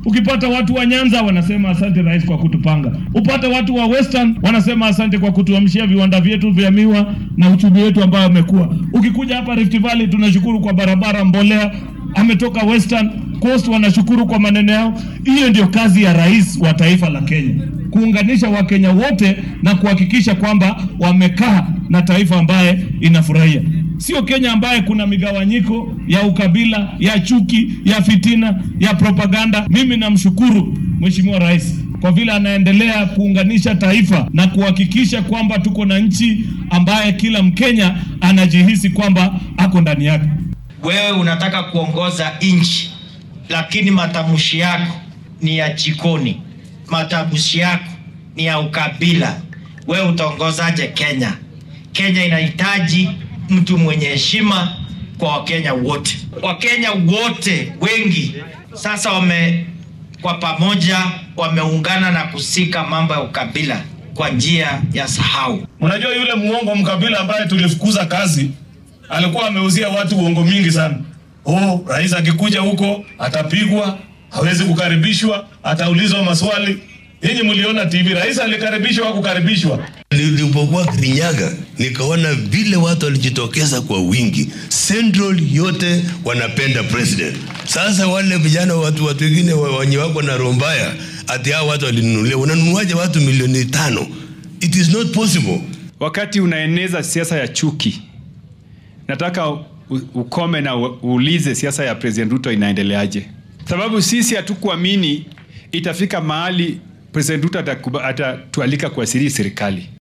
Ukipata watu wa Nyanza wanasema asante rais kwa kutupanga. Upate watu wa Western wanasema asante kwa kutuamshia viwanda vyetu vya miwa na uchumi wetu ambao amekuwa. Ukikuja hapa Rift Valley tunashukuru kwa barabara, mbolea ametoka Western Coast, wanashukuru kwa maneno yao. Hiyo ndio kazi ya rais wa taifa la Kenya, kuunganisha Wakenya wote na kuhakikisha kwamba wamekaa na taifa ambaye inafurahia sio Kenya ambaye kuna migawanyiko ya ukabila, ya chuki, ya fitina, ya propaganda. Mimi namshukuru Mheshimiwa Rais kwa vile anaendelea kuunganisha taifa na kuhakikisha kwamba tuko na nchi ambaye kila Mkenya anajihisi kwamba ako ndani yake. Wewe unataka kuongoza nchi, lakini matamshi yako ni ya jikoni, matamshi yako ni ya ukabila. Wewe utaongozaje Kenya? Kenya inahitaji mtu mwenye heshima kwa Wakenya wote. Wakenya wote wengi sasa wame kwa pamoja wameungana na kusika mambo ya ukabila kwa njia ya sahau. Unajua yule muongo mkabila ambaye tulifukuza kazi alikuwa ameuzia watu uongo mingi sana. Oh, rais akikuja huko atapigwa, hawezi kukaribishwa, ataulizwa maswali. Yenye mliona TV, rais alikaribishwa au kukaribishwa? Nilipokuwa Kirinyaga nikaona vile watu walijitokeza kwa wingi, Central yote wanapenda president. Sasa wale vijana, watu watu wengine wenye wako na roho mbaya, ati hao watu walinunulia. Unanunuaje watu milioni tano? It is not possible. Wakati unaeneza siasa ya chuki, nataka ukome na uulize siasa ya President Ruto inaendeleaje, sababu sisi hatukuamini itafika mahali President Ruto atatualika kuasiri serikali.